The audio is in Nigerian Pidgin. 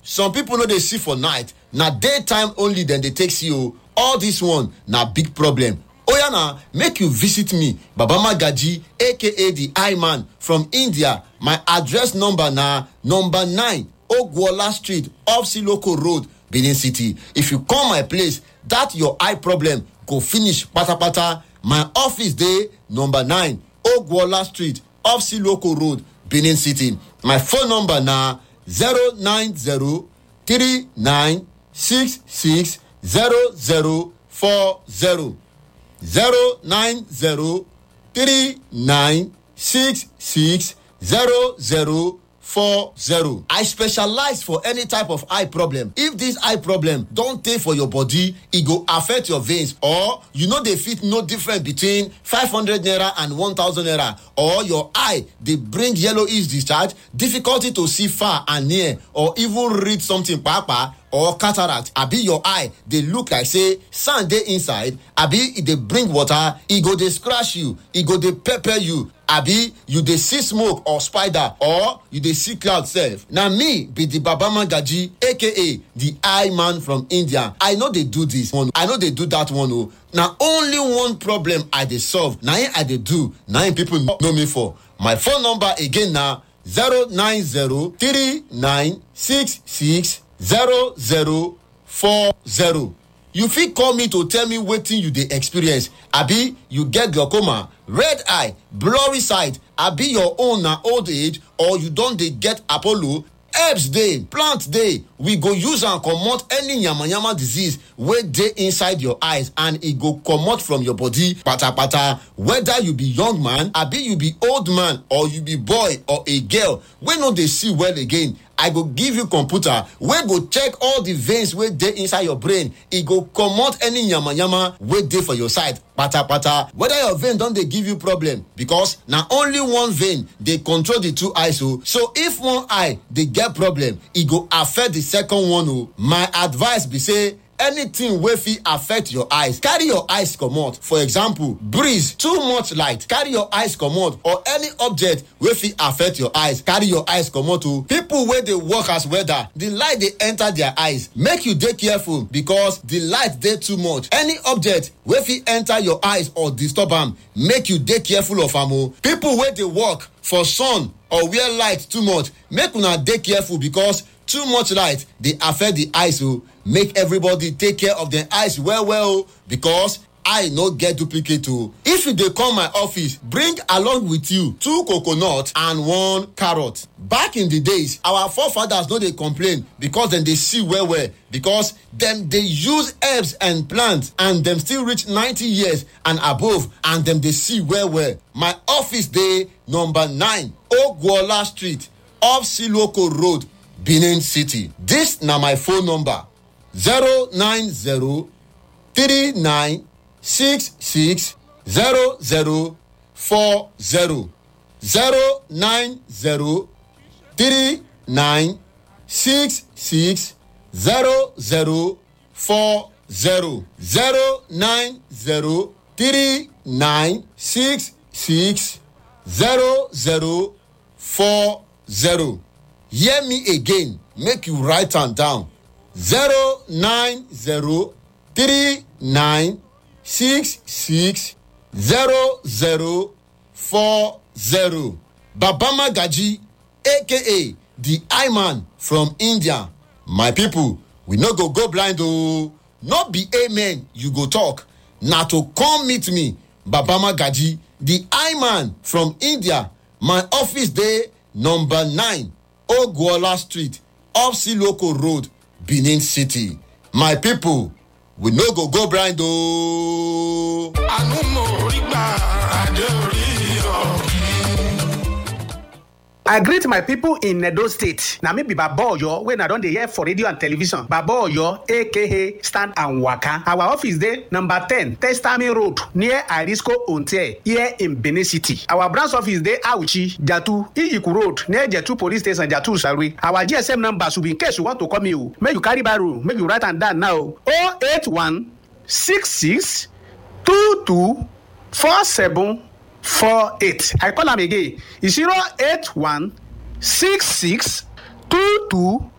some people no dey see for night na daytime only dem dey take see o all this one na big problem oya na make you visit me baba magaji aka the eye man from india my address number na number nine ogwola street off siloko road benin city if you come my place that your eye problem go finish patapata my office dey number nine ogwola street off siloko road benin city my phone number na zero nine zero three nine six six zero zero four zero zero nine zero three nine six six zero zero four zero. I specialize for any type of eye problem. If this eye problem don tey for your body, e go affect your veins or you no dey fit know difference between five hundred naira and one thousand naira or your eye dey bring yellowish discharge, difficulty to see far and near or even read something kpakpa or cataract abi your eye dey look like say sand dey inside abi e dey bring water e go dey scratch you e go dey pepper you abi you dey see smoke or spider or you dey see cloud sef na me be the baba magaji aka the eye man from india i no dey do this one i no dey do that one o na only one problem i dey solve na im i dey do na im people know me for my phone number again na zero nine zero three nine six six zero zero four zero you fit call me to tell me wetin you dey experience abi you get glaucoma red eye blurry sight abi your own na old age or you don dey get apollo herbs dey plant dey we go use am comot any yamayama disease wey dey inside your eyes and e go comot from your body patapata whether you be young man abi you be old man or you be boy or a girl wey no dey see well again i go give you computer wey go check all the veins wey dey inside your brain e go comot any yamayama wey dey for your side patapata whether your vein don dey give you problem because na only one vein dey control the two eyes o so if one eye dey get problem e go affect the second one o my advice be say anything wey fit affect your eyes carry your eyes comot for example breeze too much light carry your eyes comot or any object wey fit affect your eyes carry your eyes comot o people wey dey work as welder the light dey enter their eyes make you dey careful because the light dey too much any object wey fit enter your eyes or disturb am make you dey careful of am o people wey dey work for sun or where light too much make una dey careful because too much light dey affect the eyes o make everybody take care of dem eyes well well o because eye no get duplicate o if you dey come my office bring along with you two coconut and one carrot back in the days our forefathers no dey complain because dem dey see well well because dem dey use herbs and plants and dem still reach ninety years and above and dem dey see well well my office dey number nine ogwola street off siloko road benin city dis na my phone number zero nine zero three nine six six zero zero four zero zero nine zero three nine six six zero zero four zero zero nine zero three nine six six zero zero four zero hear me again make you write am down zero nine zero three nine six six zero zero four zero baba magaji aka the eye man from india my people we no go go blind oo no be amen you go talk na to come meet me baba magaji the eye man from india my office dey number nine ogwola street off siloko road benin city my people we no go go blind ooo. àánú mo rí gbà adé orí yọ. I greet my people in Edo State. Na me be Baba Oyo wey na don dey hear for radio and television. Baba Oyo aka Stand and Waka. Our office dey number ten Testami Road near Arisco Onte here in Benin City. Our branch office dey Auchi, Jatu, Iyiku Road near Jetu Police Station, Jatu Salwe. Our GSM number should be in case you want to call me o. Make you carry biro, make you write am down now. 081 66 22 47 four eight i call am again e zero eight one six six two two